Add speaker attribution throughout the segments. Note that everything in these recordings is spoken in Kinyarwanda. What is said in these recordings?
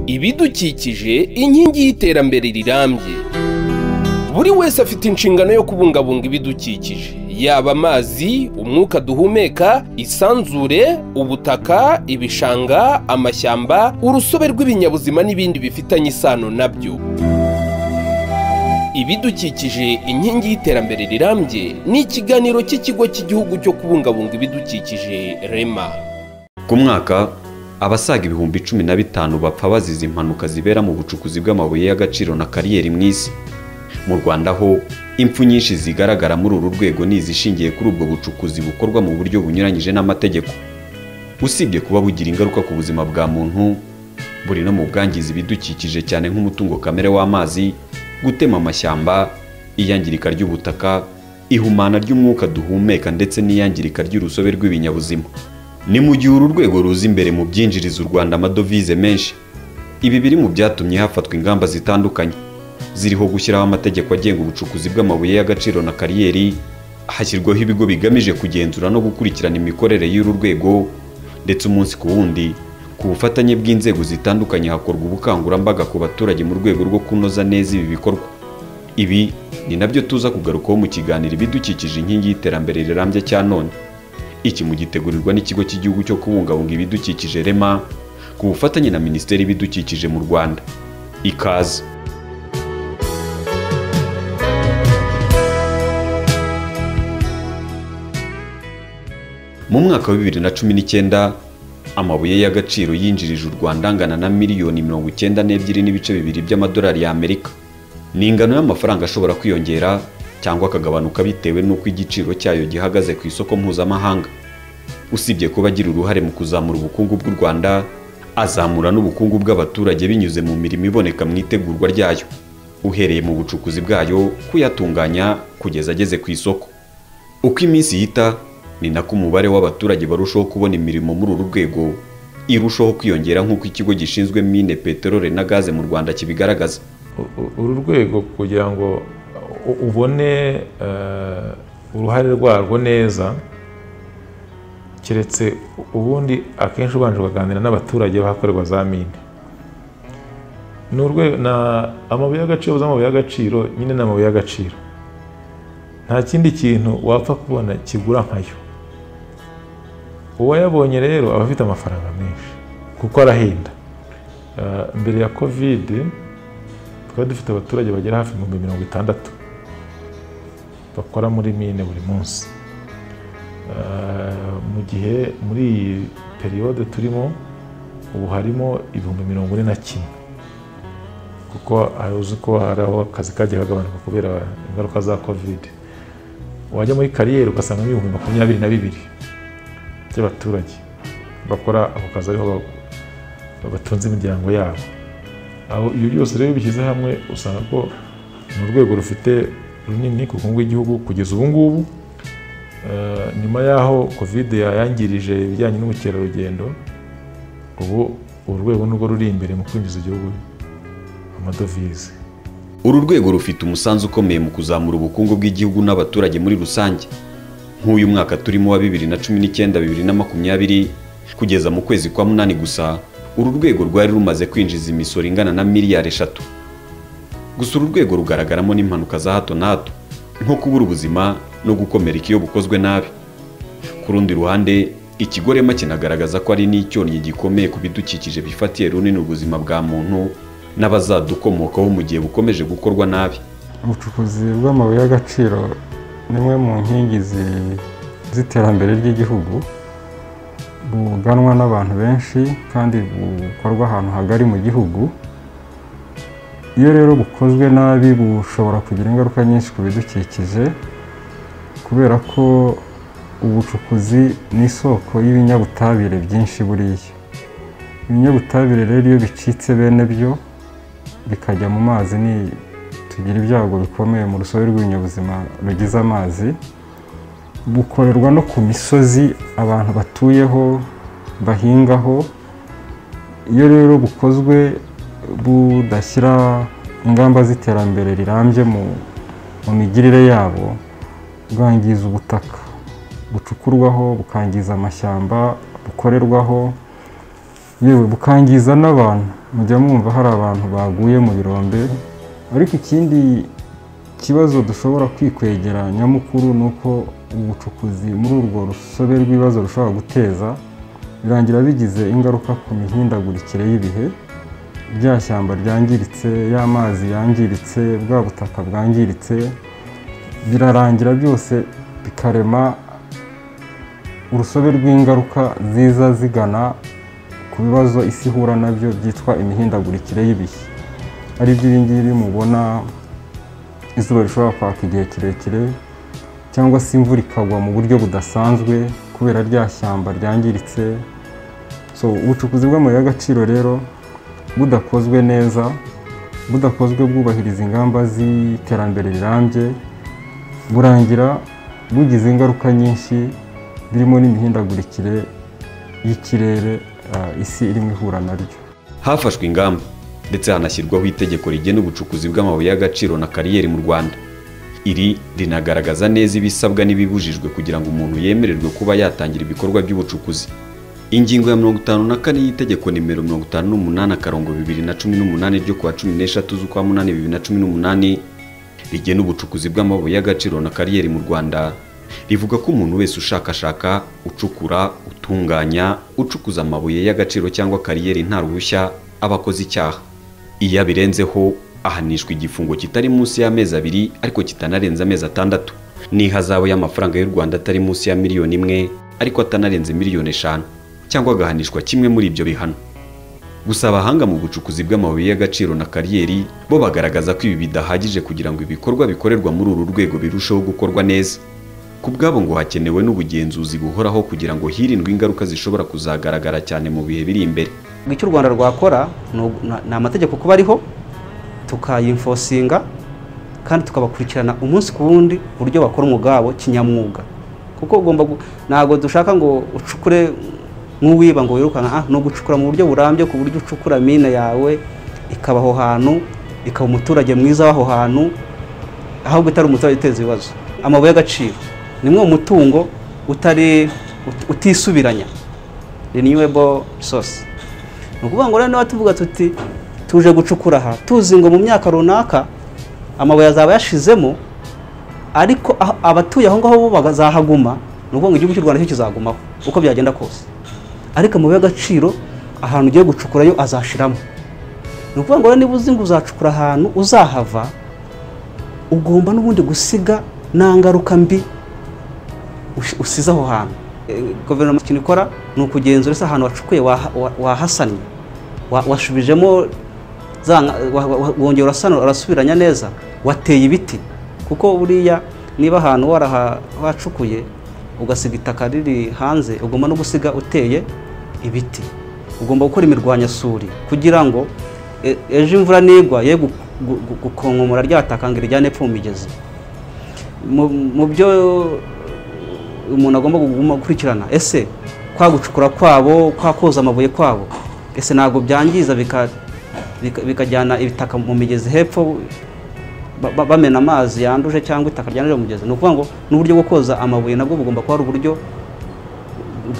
Speaker 1: ibidukikije inkingi y'iterambere rirambye buri wese afite inshingano yo kubungabunga ibidukikije yaba amazi umwuka duhumeka isanzure ubutaka ibishanga amashyamba urusobe rw'ibinyabuzima n'ibindi bifitanye isano nabyo ibidukikije inkingi y'iterambere rirambye ni ikiganiro cy'ikigo cy'igihugu cyo kubungabunga ibidukikije rema
Speaker 2: ku mwaka abasaga ibihumbi cumi na bitanu bapfa bazize impanuka zibera mu bucukuzi bw'amabuye y'agaciro na kariyeri mu isi mu rwanda ho impfu nyinshi zigaragara muri uru rwego ni izishingiye kuri ubwo bucukuzi bukorwa mu buryo bunyuranyije n'amategeko usibye kuba bugira ingaruka ku buzima bwa muntu buri no mu bwangiza ibidukikije cyane nk'umutungo kamere w'amazi gutema amashyamba iyangirika ry'ubutaka ihumana ry'umwuka duhumeka ndetse n'iyangirika ry'urusobe rw'ibinyabuzima ni mu gihe uru rwego ruza imbere mu byinjiriza u rwanda amadovize menshi ibi biri mu byatumye hafatwa ingamba zitandukanye ziriho gushyiraho amategeko agenga ubucukuzi bw'amabuye y'agaciro na kariyeri hashyirwaho ibigo bigamije kugenzura no gukurikirana imikorere y'uru rwego ndetse umunsi ku wundi ku bufatanye bw'inzego zitandukanye hakorwa ubukangurambaga ku baturage mu rwego rwo kunoza neza ibi bikorwa ibi ni nabyo tuza kugarukaho mu kiganiro ibidukikije inkingi y'iterambere rirambye cya none iki mugitegurirwa n'ikigo cy'igihugu cyo kubungabunga ibidukikije rema ku bufatanye na minisiteri y'ibidukikije mu rwanda ikaze mu mwaka wa bibiri na cumi n'icyenda amabuye y'agaciro yinjirije u rwanda angana na miliyoni mirongo icyenda n'ebyiri n'ibice bibiri by'amadolari y'amerika ni ingano y'amafaranga ashobora kwiyongera cyangwa akagabanuka bitewe n'uko igiciro cyayo gihagaze ku isoko mpuzamahanga usibye kuba agira uruhare mu kuzamura ubukungu bw'u rwanda azamura n'ubukungu bw'abaturage binyuze mu mirimo iboneka mu itegurwa ryayo uhereye mu bucukuzi bwayo kuyatunganya kugeza ageze ku isoko uko iminsi yita ni nako umubare w'abaturage barushaho kubona imirimo muri uru rwego irushaho kwiyongera nk'uko ikigo gishinzwe mine peteroli na gaze mu rwanda kibigaragaza
Speaker 3: uru rwego kugira ngo ubone uruhare rwarwo neza keretse ubundi akenshi ubanje ukaganira n'abaturage bahakorerwa za mine ni amabuye y'agaciro z'amabuye y'agaciro nyine ni amabuye y'agaciro nta kindi kintu wapfa kubona kigura nkayo uwayabonye rero aba afite amafaranga menshi kuko arahenda mbere ya kovide twari dufite abaturage bagera hafi ibihumbi mirongo itandatu bakora muri mine buri munsi mu gihe muri iyi periyode turimo ubu harimo ibihumbi mirongo ine na kimwe kuko uzi ko hari aho akazi kagiye kagabanuka kubera ingaruka za kovide wajya muri kariyeri ugasangamo ibihumbi makumyabiri na bibiri by'abaturage bakora ako kazi ariho batunze imiryango yabo ibyo byose rero bishyize hamwe usanga ko ni urwego rufite runini ku bukungu bw'igihugu kugeza ubu ngubu nyuma y'aho kovide yayangirije ibijyanye n'ubukerarugendo ubu uru rwego nirwo ruri imbere mu kwinjiza igihugu amadovize
Speaker 2: uru rwego rufite umusanzu ukomeye mu kuzamura ubukungu bw'igihugu n'abaturage muri rusange nk'uyu mwaka turimo wa bibiri na cumi n'icyenda bibiri na makumyabiri kugeza mu kwezi kwa munani gusa uru rwego rwari rumaze kwinjiza imisoro ingana na miliyari eshatu gusa uru rwego rugaragaramo n'impanuka za hato na hato nko kubura ubuzima no gukomereka iyo bukozwe nabi ku rundi ruhande ikigo rema kinagaragaza ko ari n'icyonnyi gikomeye ku bidukikije bifatiye runini ubuzima bwa muntu n'abazadukomokaho mu gihe bukomeje gukorwa nabi
Speaker 4: ubucukuzi bw'amabuye y'agaciro ni imwe mu nkingi z'iterambere ry'igihugu buganwa n'abantu benshi kandi bukorwa ahantu hagari mu gihugu iyo rero bukozwe nabi bushobora kugira ingaruka nyinshi ku bidukikije kubera ko ubucukuzi ni isoko y'ibinyabutabire byinshi buriya ibinyabutabire rero iyo bicitse bene byo bikajya mu mazi ni tugira ibyago bikomeye mu rusobe rw'ibinyabuzima rugize amazi bukorerwa no ku misozi abantu batuyeho bahingaho iyo rero bukozwe budashyira ingamba z'iterambere rirambye mu migirire yabo bwangiza ubutaka bucukurwaho bukangiza amashyamba bukorerwaho yewe bukangiza n'abantu mujya mwumva hari abantu baguye mu birombe ariko ikindi kibazo dushobora kwikwegera nyamukuru ni uko ubucukuzi muri urwo rusobe rw'ibibazo rushobora guteza birangira bigize ingaruka ku mihindagurikire y'ibihe rya shyamba ryangiritse y'amazi yangiritse bwa butaka bwangiritse birarangira byose bikarema urusobe rw'ingaruka ziza zigana ku bibazo isi ihura nabyo byitwa imihindagurikire y'ibihe aribyo ibi ngibi mubona izuba rishobora kwaka igihe kirekire cyangwa se imvura ikagwa mu buryo budasanzwe kubera rya shyamba ryangiritse so ubucukuzi bw'amabuye y'agaciro rero budakozwe neza budakozwe bwubahiriza ingamba z'iterambere rirambye burangira bugize ingaruka nyinshi birimo n'imihindagurikire y'ikirere ah, isi irimo ihura naryo
Speaker 2: hafashwe ingamba ndetse hanashyirwaho itegeko rigena ubucukuzi bw'amabuye y'agaciro na kariyeri mu rwanda iri rinagaragaza neza ibisabwa n'ibibujijwe kugira ngo umuntu yemererwe kuba yatangira ibikorwa by'ubucukuzi ingingo ya mirongo itanu na kane y'itegeko nimero mirongo itanu n'umunani akarongo bibiri na cumi n'umunani ryo kuwa cumi n'eshatu z'ukwa munani bibiri na cumi n'umunani rigena ubucukuzi bw'amabuye y'agaciro na kariyeri mu rwanda rivuga ko umuntu wese ushakashaka ucukura utunganya ucukuza amabuye y'agaciro cyangwa kariyeri nta ruhushya aba akoze icyaha iyo abirenzeho ahanishwa igifungo kitari munsi y'amezi abiri ariko kitanarenze amezi atandatu n'ihazabu y'amafaranga y'u rwanda atari munsi ya miliyoni imwe ariko atanarenze miliyoni eshanu cyangwa agahanishwa kimwe muri ibyo bihano gusa abahanga mu bucukuzi bw'amabuye y'agaciro na kariyeri bo bagaragaza ko ibi bidahagije kugira ngo ibikorwa bikorerwa muri uru rwego birusheho gukorwa neza ku bwabo ngo hakenewe n'ubugenzuzi buhoraho kugira ngo hirindwe ingaruka zishobora kuzagaragara cyane mu bihe biri imbere
Speaker 5: icyo u rwanda rwakora ni ugu- na- ni amategeko kuba ariho tukayimfosinga kandi tukabakurikirana umunsi ku wundi uburyo bakora umwuga wabo kinyamwuga kuko ugomba gu- ntabwo dushaka ngo ucukure nk'uwiba ngo wirukanka ah, ni ugucukura mu buryo burambye ku buryo ucukura mine yawe ikaba aho hantu ikaba umuturage mwiza w'aho hantu ahubwo itari umuturage uteza ibibazo amabuye y'agaciro nimwe mu mutungo utari ut- utisubiranya renewable resource ni ukuvuga ngo noneho tuvuga tuti tuje gucukura aha tuzi ngo mu myaka runaka amabuye azaba yashizemo ariko aho- abatuye aho ngaho bo bazahaguma ni ukuvuga ngo igihugu cy'u rwanda cyo kizagumaho uko byagenda kose ariko amabuye y'agaciro ahantu ugiye gucukurayo azashiramo ni ukuvuga ngo rero niba uzi ngo uzacukura ahantu uzahava ugomba n'ubundi gusiga nta ngaruka mbi ush- usize aho hantu Eh, guverinoma ikintu ikora ni ukugenzura ese ahantu wacukuye waha- wa- wahasannye wa- wasubijemo za nka- wa- wa- wongera urasana urasubiranya neza wateye ibiti kuko buriya niba ahantu waraha- wacukuye ugasiga itaka riri hanze ugomba no gusiga uteye ibiti ugomba gukora imirwanyasuri kugira ngo e- ejo imvura nigwa ye gu- gu- gu- gukonkomora rya taka ngo irijyane epfo mu migezi Mu- mu byo umuntu agomba kuguma gukurikirana ese kwa gucukura kwabo kwa koza amabuye kwabo ese ntabwo byangiza bika- bika- bikajyana ibitaka mu migezi hepfo ba- ba- bamena amazi yanduje cyangwa itaka ryanduje mu migezi ni ukuvuga ngo n'uburyo bwo koza amabuye nabwo bugomba kuba ari uburyo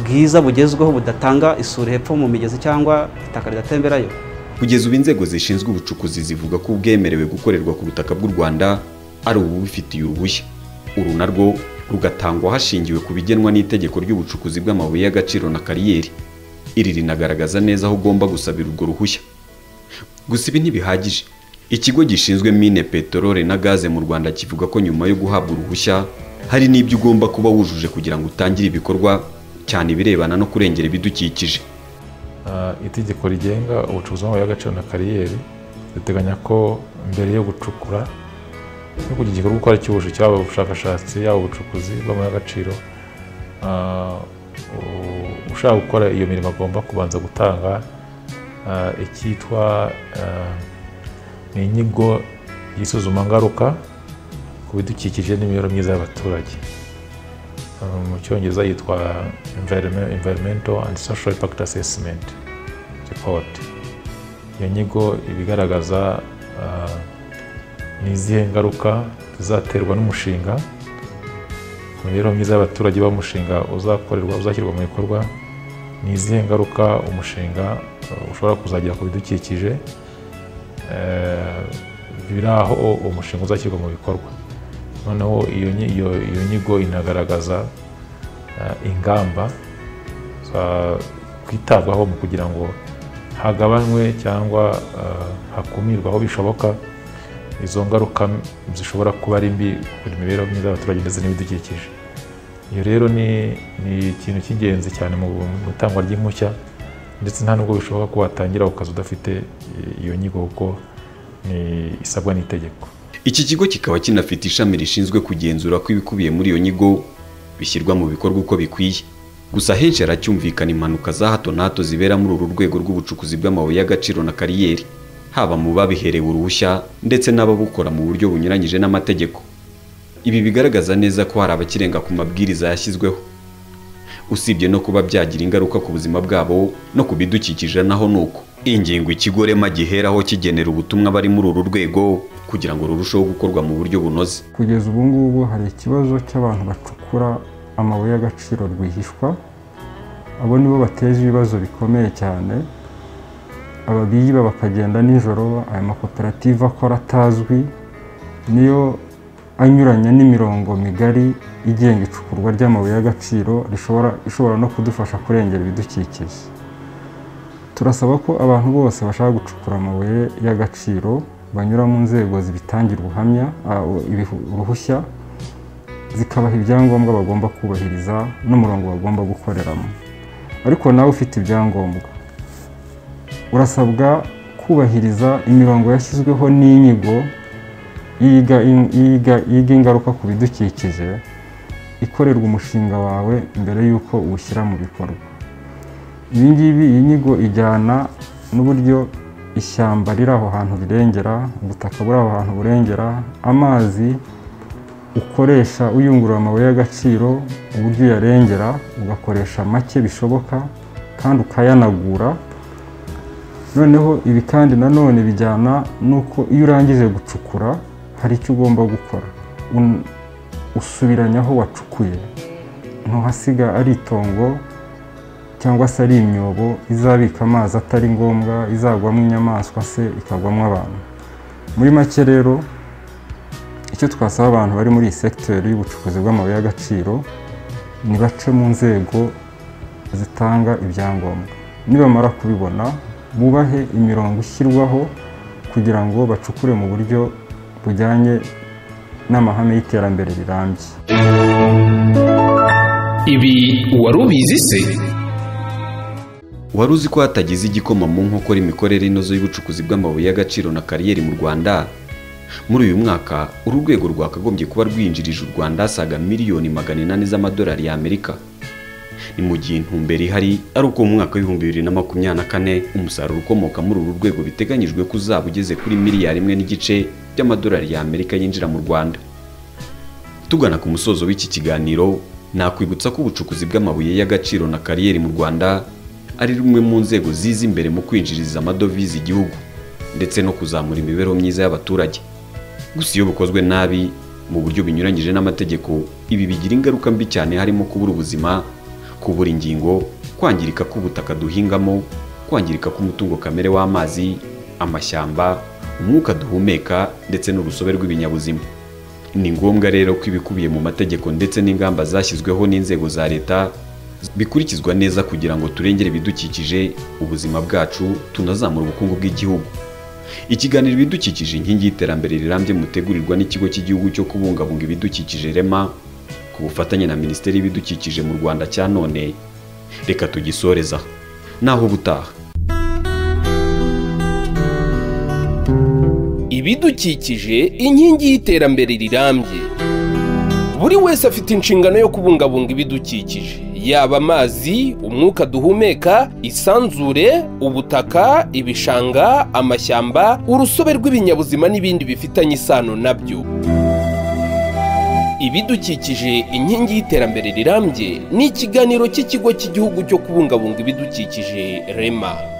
Speaker 5: bwiza bugezweho budatanga isuri hepfo mu migezi cyangwa itaka ridatemberayo
Speaker 2: kugeza ubu inzego zishinzwe ubucukuzi zivuga ko ubwemerewe gukorerwa ku butaka bw'u rwanda ari ububifitiye uruhushya uru narwo rugatangwa hashingiwe ku bigenwa n'itegeko ry'ubucukuzi bw'amabuye y'agaciro na kariyeri iri rinagaragaza neza aho ugomba gusabira urwo ruhushya gusa ibi ntibihagije ikigo gishinzwe mine peteroli na gaze mu rwanda kivuga ko nyuma yo guhabwa uruhushya hari n'ibyo ugomba kuba wujuje kugira ngo utangire ibikorwa cyane ibirebana no kurengera ibidukikije
Speaker 3: Ah, itegeko rigenga ubucukuzi bw'amabuye y'agaciro na kariyeri riteganya ko mbere yo gucukura no kugira igikorwa uko ari cy'ubushake cyaba ubushakashatsi yaba ubucukuzi bw'amabuye y'agaciro ah, u- ushaka gukora iyo mirimo agomba kubanza gutanga ah, icyitwa ah, ni inyigo y'isuzumangaruka ku bidukikije n'imibereho myiza y'abaturage Uh, mu cyongereza yitwa Environme- environmental and social impact assessment report iyo nyigo iba igaragaza uh, ni izihe ngaruka zizaterwa n'umushinga ku mibereho myiza y'abaturage b'umushinga uzakorerwa uzashyirwa mu bikorwa ni izihe ngaruka umushinga ushobora kuzagera ku bidukikije eh, biri aho umushinga uzashyirwa mu bikorwa noneho iyo nyi- iyo- iyo nyigo inagaragaza eh, ingamba za- kwitabwaho mu kugira ngo hagabanywe cyangwa eh, hakumirwe aho bishoboka izo ngaruka m- zishobora kuba ari mbi ku mibereho myiza y'abaturage ndetse n'ibidukikije iyo rero ni ni ikintu cy'ingenzi cyane mu mu itangwa ry'impushya ndetse nta nubwo bishoboka ko watangira ako kazi udafite eh, iyo nyigo kuko ni isabwa n'itegeko
Speaker 2: iki kigo kikaba kinafite ishami rishinzwe kugenzura ko ibikubiye muri iyo nyigo bishyirwa mu bikorwa uko bikwiye gusa henshi haracyumvikana impanuka za hato na hato zibera muri uru rwego rw'ubucukuzi bw'amabuye y'agaciro na kariyeri haba mu babiherewe uruhushya ndetse n'ababukora mu buryo bunyuranyije n'amategeko ibi bigaragaza neza ko hari abakirenga ku mabwiriza yashyizweho usibye no kuba byagira ingaruka ku buzima bwabo no ku bidukikije naho ni uko ingingo ikigo rema giheraho kigenera ubutumwa bari muri uru rwego kugira ngo rurusheho gukorwa mu buryo bunoze
Speaker 4: kugeza ubu ngubu hari ikibazo cy'abantu bacukura amabuye y'agaciro rwihishwa abo nibo bateje ibibazo bikomeye cyane ababiba bakagenda nijoro aya makoperative akora atazwi niyo anyuranya n'imirongo migari igenga icukurwa ry'amabuye y'agaciro rishobora ishobora no kudufasha kurengera ibidukikije turasaba ko abantu bose bashaka gucukura amabuye y'agaciro banyura mu nzego zibitangira ubuhamya ah, u- ibihu- uruhushya zikabaha ibyangombwa bagomba kubahiriza n'umurongo bagomba gukoreramo ariko nawe ufite ibyangombwa urasabwa kubahiriza imirongo yashyizweho n'inyigo yiga in- yiga- yiga ingaruka ku bidukikije ikorerwa umushinga wawe mbere y'uko uwushyira mu bikorwa ibi ngibi iyi nyigo ijyana n'uburyo ishyamba riri aho hantu rirengera ubutaka buri aho hantu burengera amazi ukoresha uyungurura amabuye y'agaciro uburyo uyarengera ugakoresha make bishoboka kandi ukayanagura noneho ibi kandi nanone bijyana n'uko iyo urangije gucukura hari icyo ugomba gukora Un- usubiranya aho wacukuye ntuhasiga ari itongo cyangwa se ari imyobo izabika amazi atari ngombwa izagwamo inyamaswa se ikagwamo abantu muri make rero icyo twasaba abantu bari muri iyi segiteri y'ubucukuzi bw'amabuye y'agaciro ni bace mu nzego zitanga ibyangombwa nibamara kubibona bubahe imirongo ishyirwaho kugira ngo bacukure mu buryo bujyanye n'amahame y'iterambere rirambye
Speaker 1: ibi wari ubizi se
Speaker 2: wari uzi ko hatagize igikoma mu nkokora imikorere inoze y'ubucukuzi bw'amabuye y'agaciro na kariyeri mu rwanda muri uyu mwaka uru rwego rwakagombye kuba rwinjirije u rwanda asaga miliyoni magana inani z'amadolari y'amerika ni mu gihe intumbero ihari ari uko mu mwaka w'ibihumbi bibiri na makumyabiri na kane umusaruro ukomoka muri uru rwego biteganyijwe ko uzaba ugeze kuri miliyari imwe n'igice by'amadolari y'amerika yinjira mu rwanda tugana ku musozo w'iki kiganiro nakwibutsa ko ubucukuzi bw'amabuye y'agaciro na kariyeri mu rwanda ari rumwe mu nzego ziza imbere mu kwinjiriza amadovize igihugu ndetse no kuzamura imibereho myiza y'abaturage gusa iyo bukozwe nabi mu buryo binyuranyije n'amategeko ibi bigira ingaruka mbi cyane harimo kubura ubuzima kubura ingingo kwangirika k'ubutaka duhingamo kwangirika k'umutungo kamere w'amazi amashyamba umwuka duhumeka ndetse n'urusobe rw'ibinyabuzima ni ngombwa rero ko ibikubiye mu mategeko ndetse n'ingamba zashyizweho n'inzego za leta bikurikizwa neza kugira ngo turengere ibidukikije ubuzima bwacu tunazamura ubukungu bw'igihugu ikiganiro ibidukikije inkingi y'iterambere rirambye mutegurirwa n'ikigo cy'igihugu cyo kubungabunga ibidukikije rema ku bufatanye na minisiteri y'ibidukikije mu rwanda cya none reka tugisoreza naho ubutaha
Speaker 1: ibidukikije inkingi y'iterambere rirambye buri wese afite inshingano yo kubungabunga ibidukikije yaba amazi umwuka duhumeka isanzure ubutaka ibishanga amashyamba urusobe rw'ibinyabuzima n'ibindi bifitanye isano nabyo ibidukikije inkingi y'iterambere rirambye ni ikiganiro cy'ikigo cy'igihugu cyo kubungabunga ibidukikije rema